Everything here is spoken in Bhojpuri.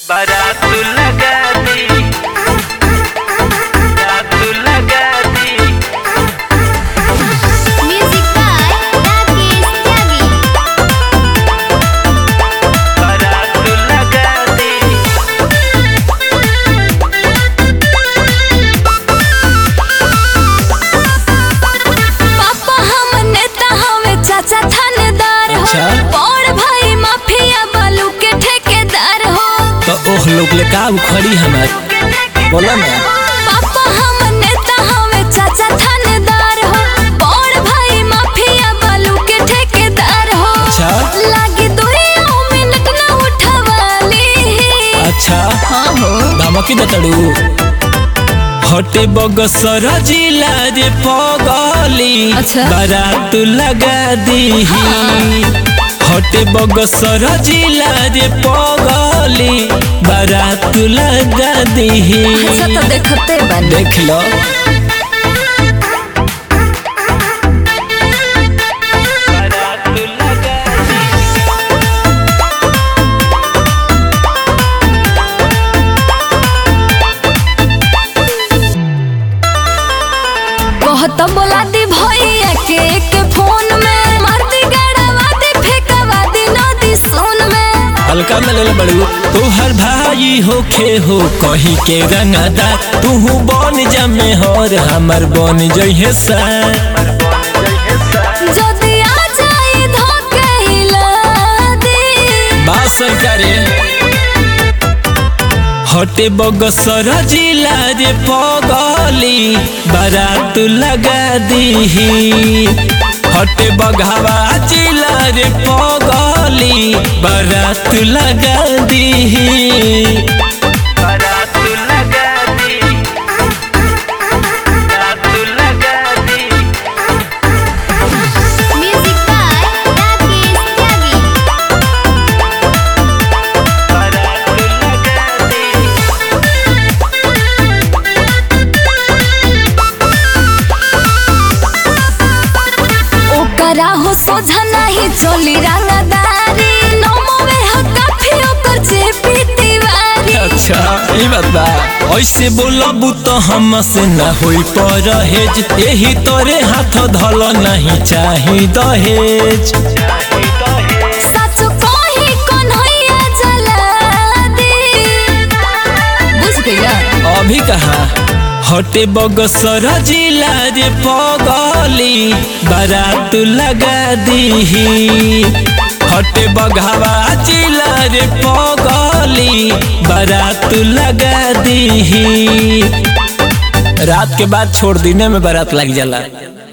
बारात लगा दी बारात लगा दी Music by Rakesh Tyagi. बारात लगा दी पापा हम नेता हवे चाचा थानेदार हो अच्छा। बड़ भाई माफिया बालू के ठेकेदार हो तो ओह लोग ले का उखड़ी हमार बोला ना पापा हम नेता हवे चाचा थानेदार हो बड़ भाई माफिया बालू के ठेकेदार हो अच्छा। लागी दुइयो मिनट ना उठवाली अच्छा हाँ हो धमकी दतड़ू हटे बगसर जिला रे पगली अच्छा। बारात लगा दी हटे बगसर जिला रे पगली बारात लगा दी अच्छा तो देखते बन देख लो बारात लगा दी कहत बोला दी भैया के के फोन में मार दी गड़वा दी फेंकवा दी नदी सोन में हल्का में ले बड़ू तू हर भाई होखे हो कहीं के रंगदार तू बन जमे हर हमर बन जइहे सा जदी आ जाई धोके हिला दी बात सरकारे हटे बगसर जिला रे पगली बारात लगा दी हटे बघावा जिला रे पगली बारात लगा दी बारात लगा दी बारात लगा दी म्यूजिक बाय राकेश त्यागी बारात लगा दी ओकरा हो सोझा नहीं चली रंगदारी नमोवे हो काफी ओकर जे पीतीवारी अच्छा ई बात बा ऐसे बोलबू तो हमसे ना होई परहेज यही तोरे हाथ धल नहीं चाही दहेज सच कही कन्हैया जला दी बुझ गया अभी कहा हटे बगसर जिला रे पगली बारात लगा दी हटे बघावा जिला रे पगली बारात लगा दी रात के बाद छोड़ दीने में बारात लग जाला